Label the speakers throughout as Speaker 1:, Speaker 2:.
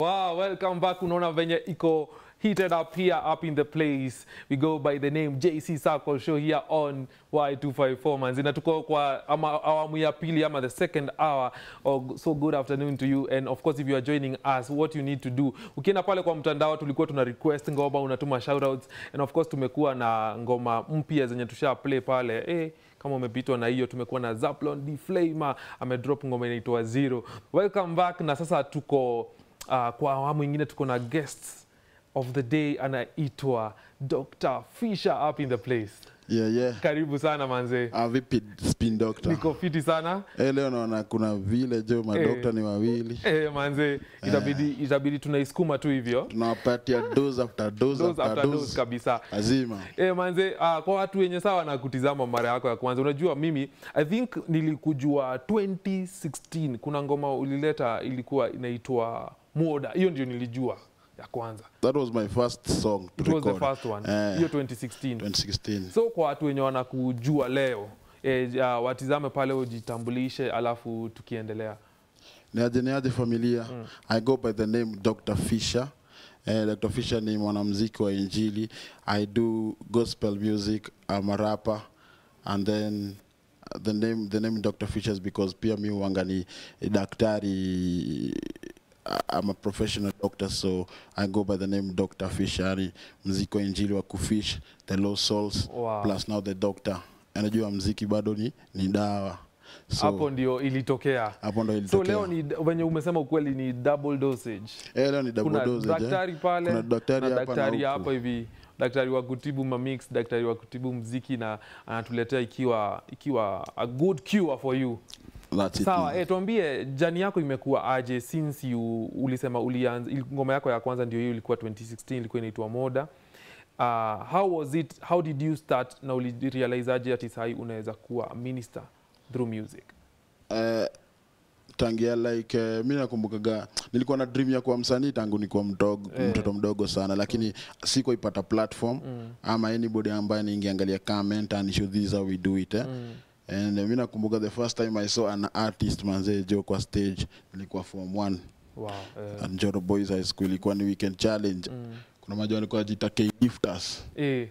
Speaker 1: Wow, welcome back. Unaona venye iko heated up here up in the place. We go by the name JC Circle Show here on Y254 manzi. Na tuko kwa ama awamu ya pili ama the second hour. Oh, so good afternoon to you and of course if you are joining us what you need to do. Ukienda pale kwa mtandao tulikuwa tuna request ngoma unatuma shoutouts and of course tumekuwa na ngoma mpya zenye tusha play pale. Eh, kama umepitwa na hiyo tumekuwa na Zaplon D Flamer amedrop ngoma inaitwa Zero. Welcome back na sasa tuko uh, kwa awamu ingine tuko na guests of the day anaitwa Dr. Fisher up in the place.
Speaker 2: Yeah, yeah.
Speaker 1: Karibu sana manze.
Speaker 2: Ah, vipi spin doctor?
Speaker 1: Niko fiti sana.
Speaker 2: Eh, leo naona kuna vile jo madokta ni wawili.
Speaker 1: Eh, manze itabidi itabidi tunaisukuma tu hivyo.
Speaker 2: Tunawapatia dose after dose,
Speaker 1: Dose
Speaker 2: after
Speaker 1: after
Speaker 2: dose.
Speaker 1: dose kabisa.
Speaker 2: Lazima.
Speaker 1: Eh, manze uh, kwa watu wenye sawa na kutizama mara yako ya kwanza, unajua mimi I think nilikujua 2016 kuna ngoma ulileta ilikuwa inaitwa Muoda, hiyo ndio nilijua ya kwanza.
Speaker 2: That was my first song to
Speaker 1: It was the
Speaker 2: record.
Speaker 1: first one,
Speaker 2: Eh,
Speaker 1: hiyo 2016.
Speaker 2: 2016.
Speaker 1: So kwa watu wenye wanakujua leo e, uh, watizame pale ujitambulishe, alafu tukiendelea.
Speaker 2: Niaje niaje familia. I go by the name Dr. Fisher. Eh, Dr. Fisher ni mwanamuziki wa Injili. I do gospel music. I'm a rapper. And then uh, the name the name Dr. Fisher is because pia mi huanga ni daktari I- I'm a professional doctor so I go by the name Dr. Fisher. Yani mziki wa Injili wa kufish, the lost souls
Speaker 1: Wow.
Speaker 2: plus now the doctor. Anajua mziki bado ni ni dawa. So
Speaker 1: Hapo ndio ilitokea.
Speaker 2: hapo ndo
Speaker 1: So
Speaker 2: ilitokea.
Speaker 1: leo ni venye umesema ukweli ni double dosage.
Speaker 2: Eh, leo ni double
Speaker 1: Kuna
Speaker 2: dosage, eh.
Speaker 1: daktari pale
Speaker 2: Kuna daktari
Speaker 1: na
Speaker 2: hapa na
Speaker 1: daktari
Speaker 2: huku.
Speaker 1: hapa hivi daktari wa kutibu mamix, daktari wa kutibu mziki na anatuletea ikiwa ikiwa a good cure for you.
Speaker 2: That's it.
Speaker 1: Sawa, eh, tuambie jani yako imekuwa aje since you ulisema ulianza ili- ngoma yako ya kwanza ndio hiyo ilikuwa 2016 ilikuwa inaitwa Moda. Uh, how was it how did you start na ulirealize aje ati sahi unaweza kuwa a minister through music?
Speaker 2: Eh, tangia like uh, mi nakumbukaga nilikuwa na dream ya kuwa msanii tangu nikuwa mdogo,
Speaker 1: Eh.
Speaker 2: mtoto mdogo sana lakini sikuipata platform ama anybody ambaye ningeangalia comment and show this how we do it eh. and uh, mi nakumbuka the first time I saw an artist manzee jo kwa stage nilikuwa form 1
Speaker 1: Wow. Eh,
Speaker 2: at Njoro Boys High School ilikuwa ni weekend challenge kuna maja walikuwa wajita K-Lifters
Speaker 1: eh,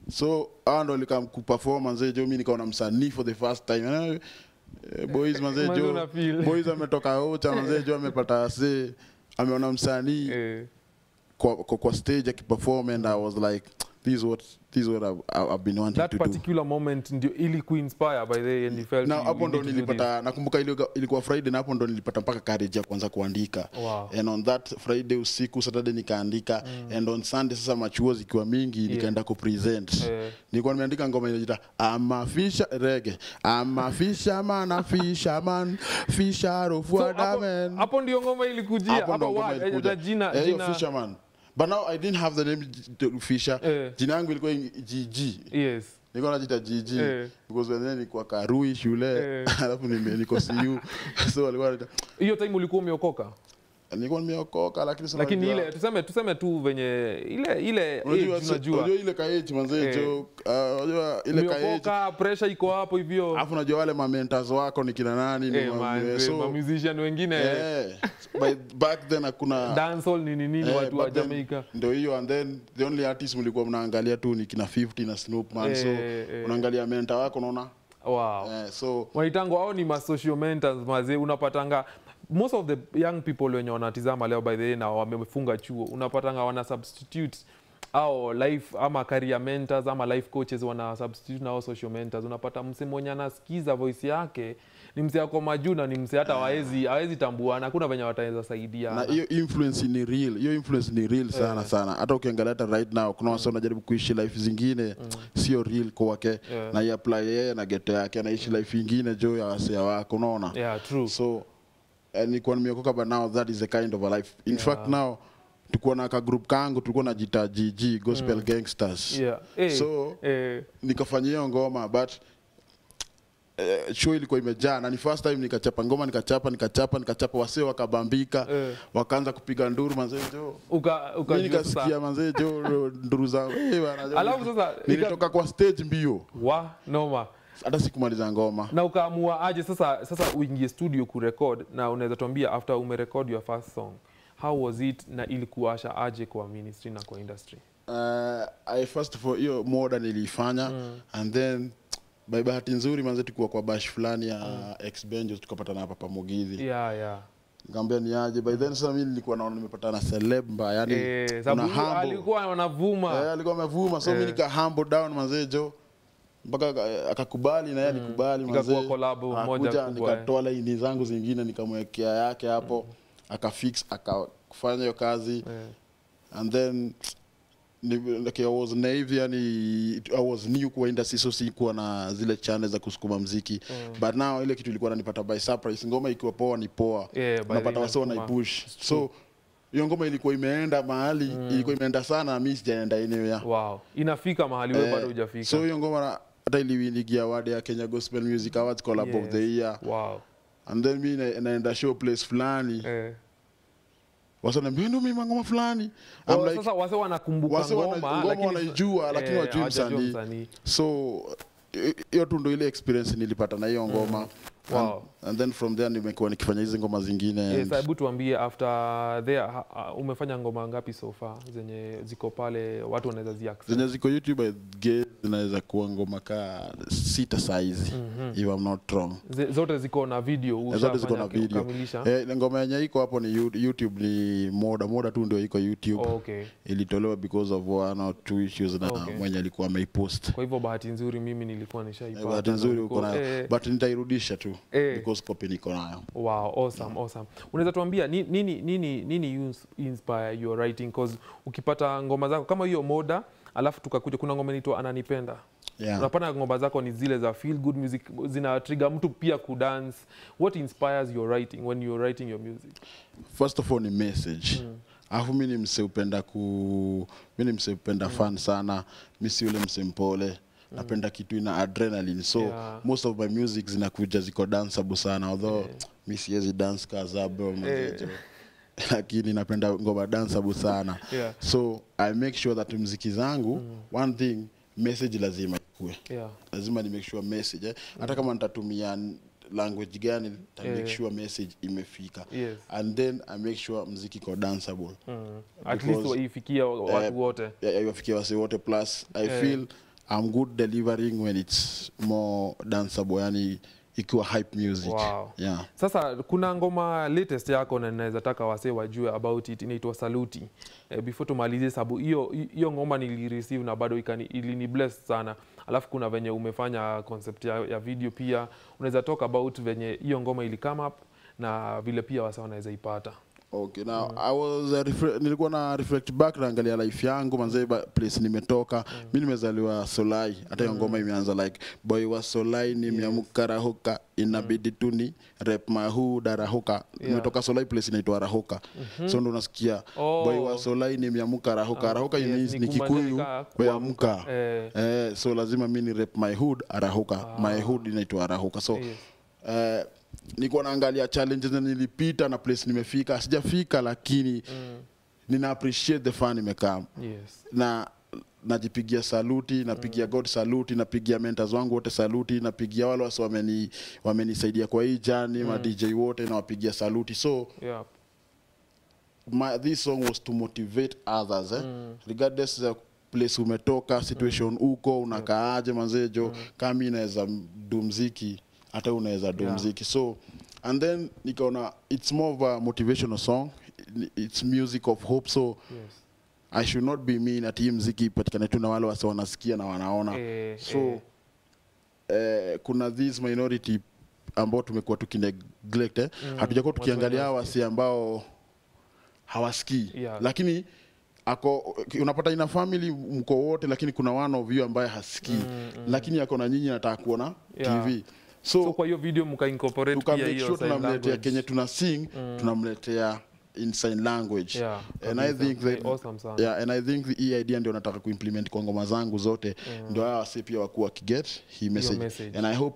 Speaker 2: so hao ndo likam kuperform manzee jo mi nikaona msanii for the first time Eh, eh, boys manzee
Speaker 1: Manze
Speaker 2: jo
Speaker 1: una feel.
Speaker 2: boys ametoka ocha manzee jo amepata se ameona msanii
Speaker 1: eh,
Speaker 2: kwa, kwa, kwa stage akiperform and I was like this is what this is what I've, I've been wanting
Speaker 1: that
Speaker 2: to do
Speaker 1: particular moment ndio ili kuinspire by the way and you felt
Speaker 2: na
Speaker 1: you-
Speaker 2: hapo
Speaker 1: you
Speaker 2: ndo
Speaker 1: need to do
Speaker 2: nilipata nakumbuka ilikuwa- ilikuwa friday na hapo ndo nilipata mpaka courage ya kuanza kuandika
Speaker 1: Wow.
Speaker 2: and on that friday usiku saturday nikaandika and on sunday sasa machuo zikiwa mingi nikaenda kupresent
Speaker 1: Eh.
Speaker 2: nilikuwa nimeandika ngoma inajita ama fisha rege ama fisherman a fisherman fisher of
Speaker 1: So, hapo,
Speaker 2: watermen
Speaker 1: hapo ndio ngoma ilikujia
Speaker 2: hapo ndo
Speaker 1: hapo
Speaker 2: ngoma
Speaker 1: wa- eh,
Speaker 2: ilikuja.
Speaker 1: jina
Speaker 2: Eh, hiyo
Speaker 1: jina
Speaker 2: fisherman but now i didn't have the name J- fisher
Speaker 1: Eh.
Speaker 2: jina yangu ilikuwa gg
Speaker 1: yes
Speaker 2: nilikuwa najita GG
Speaker 1: Eh.
Speaker 2: because when then nilikuwa Karui shule
Speaker 1: Eh.
Speaker 2: alafu nime- niko CU so walikuwa wananiita-
Speaker 1: hiyo time ulikuwa umeokoka
Speaker 2: nilikuwa nimeokoka lakini sasa
Speaker 1: lakini
Speaker 2: unajua-
Speaker 1: ile tuseme tuseme tu venye ile ile
Speaker 2: unajua
Speaker 1: age
Speaker 2: si-
Speaker 1: unajua
Speaker 2: unajua ile kaeji manzee
Speaker 1: Eh.
Speaker 2: jo ah, unajua ile kaeji
Speaker 1: umeokoka pressure iko hapo hivyo
Speaker 2: alafu unajua wale mamentors wako ni kina nani ni
Speaker 1: eh,
Speaker 2: ma-
Speaker 1: man,
Speaker 2: so
Speaker 1: ma musician wengine
Speaker 2: eh, by back then hakuna
Speaker 1: dancehall nini nini
Speaker 2: eh,
Speaker 1: watu wa
Speaker 2: back then
Speaker 1: Jamaica
Speaker 2: ndio hiyo and then the only artist mlikuwa mnaangalia tu ni kina 50 na Snoop man so
Speaker 1: Eh, eh.
Speaker 2: unaangalia mentor wako unaona
Speaker 1: wow
Speaker 2: eh, so
Speaker 1: waitango hao ni masocial mentors mazee unapatanga most of the young people wenye wanatizama leo by the way na wamefunga chuo unapatanga wana substitute au life ama career mentors ama life coaches wana substitute na hao social mentors unapata mse mwenye anasikiza voice yake ni mse ako majuu na ni mse hata hawezi hawezi tambuana hakuna venye wataweza saidia
Speaker 2: na hiyo influence ni real hiyo influence ni real sana sana hata ukiangalia hata right now kuna wase wanajaribu kuishi life zingine sio real kwake
Speaker 1: Yeah.
Speaker 2: na iapply yeye na geto yake anaishi life ingine jo ya wasea wako unaona
Speaker 1: yeah true
Speaker 2: so eh, nilikuwa nimeokoka but now that is the kind of a life in
Speaker 1: Yeah.
Speaker 2: fact now tulikuwa na ka group kangu tulikuwa najita gg gospel gangsters
Speaker 1: yeah eh,
Speaker 2: So-
Speaker 1: eh,
Speaker 2: nikafanya hiyo ngoma but eh, show ilikuwa imejaa na ni first time nikachapa ngoma nikachapa nikachapa nikachapa wasee wakabambika
Speaker 1: Eh.
Speaker 2: wakaanza kupiga nduru manzee jo
Speaker 1: uka uka
Speaker 2: mi nikasikia manzee jo nduru za eh, bana, jo.
Speaker 1: Alafu sasa,
Speaker 2: nilitoka kwa stage mbio
Speaker 1: wa noma
Speaker 2: hata sikumaliza ngoma
Speaker 1: na ukaamua aje sasa sasa uingie studio kurekod na unaweza tuambia after umerekod your first song how was it na ilikuasha aje kwa ministry na kwa industry
Speaker 2: uh, I first of all hiyo moda nilifanya and then by bahati nzuri manze tukiwa kwa bash fulani ya ex Benjos tukapatana hapa pamogithi
Speaker 1: yeah, yeah.
Speaker 2: nikamwambia ni aje by then sasa mimi nilikuwa naona nimepatana celeb mbaya yani
Speaker 1: Eh,
Speaker 2: kuna
Speaker 1: sababu huyo
Speaker 2: humble.
Speaker 1: alikuwa wanavuma
Speaker 2: Eh, alikuwa amevuma so
Speaker 1: Eh.
Speaker 2: mimi nika humble down manze jo mpaka aka- akakubali na yeye alikubali
Speaker 1: Ikakuwa
Speaker 2: manze.
Speaker 1: collab moja
Speaker 2: Akakuja,
Speaker 1: kubwa, eh.
Speaker 2: nikatoa laini zangu zingine nikamwekea yake hapo akafix akafanya hiyo kazi
Speaker 1: Eh,
Speaker 2: and then ni- like I was naive yani I was new kwa industry so sikuwa na zile channel za kusukuma mziki but now ile kitu ilikuwa nanipata by surprise ngoma ikiwa poa ni poa
Speaker 1: Yeah, by
Speaker 2: unapata
Speaker 1: the
Speaker 2: wasio
Speaker 1: inasukuma.
Speaker 2: wanaipush so hiyo ngoma ilikuwa imeenda mahali ilikuwa imeenda sana na mimi sijaenda anywhere
Speaker 1: wow inafika mahali wewe
Speaker 2: Eh,
Speaker 1: bado hujafika
Speaker 2: so hiyo ngoma na- hata iliwinigia award ya Kenya Gospel Music Awards collab of
Speaker 1: Yes.
Speaker 2: the year
Speaker 1: wow
Speaker 2: and then mi na- naenda show place fulani
Speaker 1: eh.
Speaker 2: wasaniambia ndio mimi ngoma fulani I'm
Speaker 1: Oh,
Speaker 2: like,
Speaker 1: sasa wase wanakumbuka
Speaker 2: wase wana-
Speaker 1: ngoma
Speaker 2: ngoma
Speaker 1: lakini-
Speaker 2: wanaijua, lakini
Speaker 1: eh,
Speaker 2: hawajui
Speaker 1: hawajajua
Speaker 2: msanii.
Speaker 1: msanii.
Speaker 2: so hi- hiyo tu ndo ile experience nilipata na hiyo ngoma
Speaker 1: Wow.
Speaker 2: and, and then from there nimekuwa nikifanya hizi ngoma zingine
Speaker 1: Yes,
Speaker 2: and-
Speaker 1: hebu tuambie after there ha, ha, umefanya ngoma ngapi so far zenye ziko pale watu wanaweza zi access?
Speaker 2: zenye ziko youtube I guess zinaweza kuwa ngoma kaa sita saizi if I'm not wrong
Speaker 1: Ze- zote ziko na video
Speaker 2: Eh, zote ziko na
Speaker 1: ushafanya
Speaker 2: video
Speaker 1: ukamilisha?
Speaker 2: eh, ngoma yenye iko hapo ni You- youtube ni moda moda tu ndio iko youtube
Speaker 1: Oh, okay
Speaker 2: ilitolewa because of one or two issues na
Speaker 1: Okay.
Speaker 2: mwenye alikuwa ameipost
Speaker 1: kwa hivyo bahati nzuri mimi nilikuwa nishaipata
Speaker 2: Eh, bahati
Speaker 1: na
Speaker 2: nzuri
Speaker 1: niko-
Speaker 2: uko nayo
Speaker 1: eh,
Speaker 2: but nitairudisha tu
Speaker 1: Eh.
Speaker 2: because copy niko nayo
Speaker 1: wow awesome awesome unaweza tuambia ni- nini nini nini you ins- inspire your writing cause ukipata ngoma zako kama hiyo moda alafu tukakuja kuna ngoma inaitwa ananipenda
Speaker 2: yeah.
Speaker 1: unapata ngoma zako ni zile za feel good music zina trigger mtu pia kudance what inspires your writing when you're writing your music
Speaker 2: first of all ni message alafu mi ni mse upenda ku mi ni mse upenda fan sana mi si ule mse mpole napenda kitu ina adrenaline so
Speaker 1: Yeah.
Speaker 2: most of my music zinakuja ziko danceable sana although mi siwezi dance kazabo
Speaker 1: Eh.
Speaker 2: lakini napenda ngoma danceable sana
Speaker 1: Yeah.
Speaker 2: so i make sure that mziki zangu one thing message lazima ikue
Speaker 1: yeah
Speaker 2: lazima ni make sure message eh? hata kama nitatumia n- language gani ta
Speaker 1: Eh.
Speaker 2: make sure message imefika
Speaker 1: Yes.
Speaker 2: and then i make sure mziki iko danceable
Speaker 1: mm. at
Speaker 2: Because,
Speaker 1: least waifikia watu
Speaker 2: eh,
Speaker 1: wote
Speaker 2: Ya- ya- iwafikie wase wote plus i
Speaker 1: Eh.
Speaker 2: feel i'm good delivering when it's more danceable yani ikiwa hype music
Speaker 1: Wow.
Speaker 2: yeah
Speaker 1: sasa kuna ngoma latest yako na ninaweza taka wasee wajue about it inaitwa saluti eh, before tumalizie sababu hiyo hiyo ngoma nilireceive na bado ikani ilini bless sana alafu kuna venye umefanya concept ya, ya video pia unaweza talk about venye hiyo ngoma ili come up na vile pia wasa wanaweza ipata
Speaker 2: Okay, now I was uh, refre- nilikuwa na reflect back naangalia life yangu manze ba- place nimetoka mi nimezaliwa Solai hata hiyo ngoma imeanza like boy wa Solai nimeamka rahoka inabidi tu ni rep mahu darahoka nimetoka Solai place inaitwa Rahoka so ndo unasikia
Speaker 1: Oh.
Speaker 2: boy wa Solai nimeamka rahoka rahoka
Speaker 1: yes,
Speaker 2: means
Speaker 1: ni
Speaker 2: ni Kikuyu
Speaker 1: kumaanisha
Speaker 2: weamka
Speaker 1: eh,
Speaker 2: eh, so lazima mi ni rep my hood arahuka my hood inaitwa arahuka so
Speaker 1: Yes.
Speaker 2: eh, niko naangalia challenges na nilipita na place nimefika sijafika lakini nina appreciate the fun imekaa
Speaker 1: yes
Speaker 2: na najipigia saluti napigia god saluti napigia mentors wangu wote saluti napigia wale wasi wameni wamenisaidia kwa hii jani ma dj wote nawapigia saluti so
Speaker 1: yeah
Speaker 2: my, this song was to motivate others eh? regardless the place umetoka situation uko unakaaje manzejo kama mi naweza du mziki hata unaweza du
Speaker 1: Yeah.
Speaker 2: mziki so and then nikaona it's more of a motivational song it's music of hope so
Speaker 1: yes
Speaker 2: i should not be mean ati hii mziki ipatikane tu na wale wase wanasikia na wanaona
Speaker 1: Eh,
Speaker 2: so
Speaker 1: eh.
Speaker 2: eh, kuna this minority ambao tumekuwa tukineglect eh? hatujakuwa
Speaker 1: watu
Speaker 2: tukiangalia hawa
Speaker 1: wanaosikia.
Speaker 2: wasi ambao hawasikii
Speaker 1: Yeah.
Speaker 2: lakini ako unapata ina family mko wote lakini kuna one of you ambaye hasikii lakini ako na nyinyi nataka kuona
Speaker 1: Yeah.
Speaker 2: tv
Speaker 1: so
Speaker 2: so,
Speaker 1: kwa hiyo video mkaincorporate pia
Speaker 2: tukamake
Speaker 1: hiyo
Speaker 2: sure
Speaker 1: sign
Speaker 2: tunamletea
Speaker 1: language.
Speaker 2: kenye tuna sing tunamletea in sign language
Speaker 1: Yeah,
Speaker 2: and i
Speaker 1: kabisa.
Speaker 2: think that,
Speaker 1: Eh, awesome sana.
Speaker 2: yeah, and i think the- hii idea ndio nataka kuimplement kwa ngoma zangu zote ndio hawa wasi pia wakuwa wakiget hii message.
Speaker 1: message.
Speaker 2: and i hope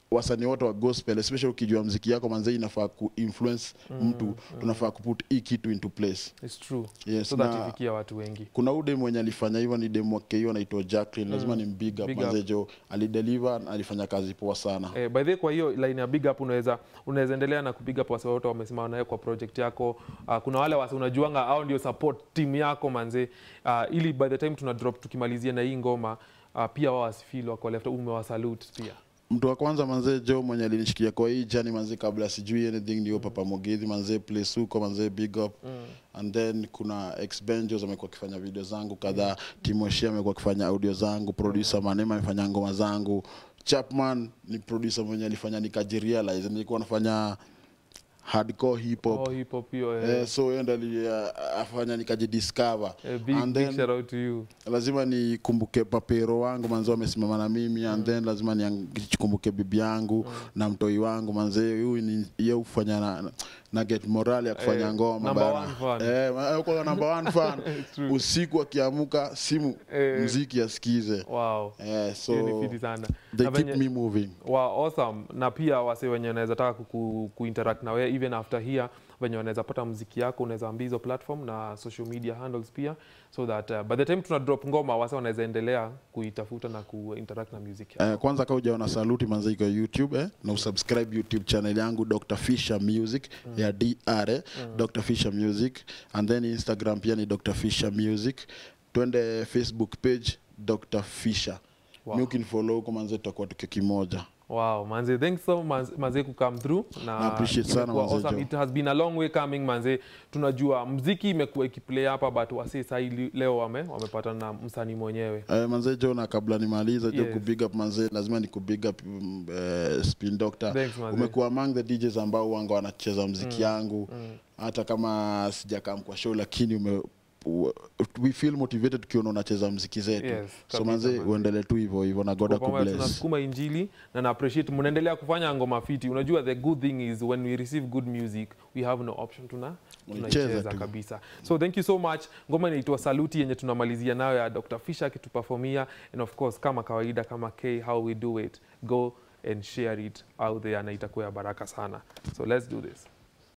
Speaker 2: wasanii wote wa gospel especially ukijua mziki yako manze inafaa kuinfluence mtu tunafaa kuput hii kitu into place
Speaker 1: It's true.
Speaker 2: Yes,
Speaker 1: so that
Speaker 2: na-
Speaker 1: ifikia watu wengi.
Speaker 2: kuna ude mwenye alifanya hivyo ni demu wake hiyo anaitwa Jacqueline lazima ni mbig up
Speaker 1: Big
Speaker 2: manze
Speaker 1: up.
Speaker 2: jo alideliver na alifanya kazi poa sana
Speaker 1: Eh, by the way, kwa hiyo line ya big up unaweza unaweza endelea na kupiga up wase wote wamesimama nawe kwa project yako. Uh, kuna wale wase unajuanga au ndio support team yako manze, uh, ili by the time tuna drop tukimalizia na hii ngoma uh, pia wao wasifeel wako left umewasalute pia.
Speaker 2: mtu wa kwanza manze jo mwenye alinishikia kwa hii jani manze kabla sijui anything ndio papa Mogithi manze place huko manze big up and then kuna ex Benjos amekuwa akifanya video zangu kadhaa Timoshi amekuwa akifanya audio zangu producer Manema amefanya ngoma zangu Chapman ni producer mwenye alifanya nikajirealize nilikuwa nafanya hardcore hip hop
Speaker 1: Oh, hip hop hiyo eh,
Speaker 2: eh, so yeye ndo alifanya nikajidiscover
Speaker 1: eh, big,
Speaker 2: and
Speaker 1: big
Speaker 2: then
Speaker 1: shout out to you.
Speaker 2: lazima nikumbuke papero wangu manze wamesimama na mimi and then lazima nikumbuke bibi yangu na mtoi wangu manze huyu ni ye hufanya na, na get morale ya kufanya
Speaker 1: Eh,
Speaker 2: ngoma
Speaker 1: number
Speaker 2: bana.
Speaker 1: one fan.
Speaker 2: eh, ma- kwa number one fan
Speaker 1: true.
Speaker 2: usiku akiamuka simu
Speaker 1: Eh.
Speaker 2: mziki asikize
Speaker 1: Wow.
Speaker 2: eh, so
Speaker 1: Hiyo ni fiti sana.
Speaker 2: they
Speaker 1: Na
Speaker 2: keep
Speaker 1: venye-
Speaker 2: me moving
Speaker 1: wa awesome na pia wase wenye wanaweza taka ku, kuinteract na wewe even after here venye wanaweza pata muziki yako unaweza ambia hizo platform na social media handles pia so that uh, by the time tuna drop ngoma wase wanaweza endelea kuitafuta na kuinteract na music yako.
Speaker 2: Eh, kwanza kama hujaona saluti manze iko youtube eh, na usubscribe youtube channel yangu dr fisher music ya dr eh, dr fisher music and then instagram pia ni dr fisher music twende facebook page dr fisher
Speaker 1: Wow.
Speaker 2: mi ukinifollow huko manze tutakuwa tukiwa kimoja
Speaker 1: Wow, manze, thanks so manze, manze ku come through na
Speaker 2: Na appreciate sana
Speaker 1: imekuwa
Speaker 2: manze
Speaker 1: awesome.
Speaker 2: Joe.
Speaker 1: It has been a long way coming manze. Tunajua mziki imekuwa ikiplay hapa but wasi sahi leo wame wamepatana na msanii mwenyewe.
Speaker 2: Eh, manze jo na kabla nimaliza jo
Speaker 1: Yes.
Speaker 2: kubig up manze lazima ni kubig up mm, eh, spin doctor
Speaker 1: Thanks, manze.
Speaker 2: umekuwa among the DJs ambao wanga wanacheza mziki yangu hata kama sijakam kwa show lakini ume u- we feel motivated tukiona unacheza mziki zetu
Speaker 1: Yes,
Speaker 2: so
Speaker 1: kabisa,
Speaker 2: manze
Speaker 1: manze.
Speaker 2: uendelee tu hivyo hivyo na God
Speaker 1: Kwa pamoja
Speaker 2: akubless
Speaker 1: tunasukuma injili na na appreciate mnaendelea kufanya ngoma fiti. Unajua the good thing is when we receive good music we have no option tuna
Speaker 2: Unaicheza
Speaker 1: tunaicheza
Speaker 2: tu.
Speaker 1: kabisa. So thank you so much. Ngoma inaitwa Saluti yenye tunamalizia nayo ya Dr. Fisher akituperformia and of course kama kawaida kama K how we do it. Go and share it out there na itakuwa ya baraka sana. So let's do this.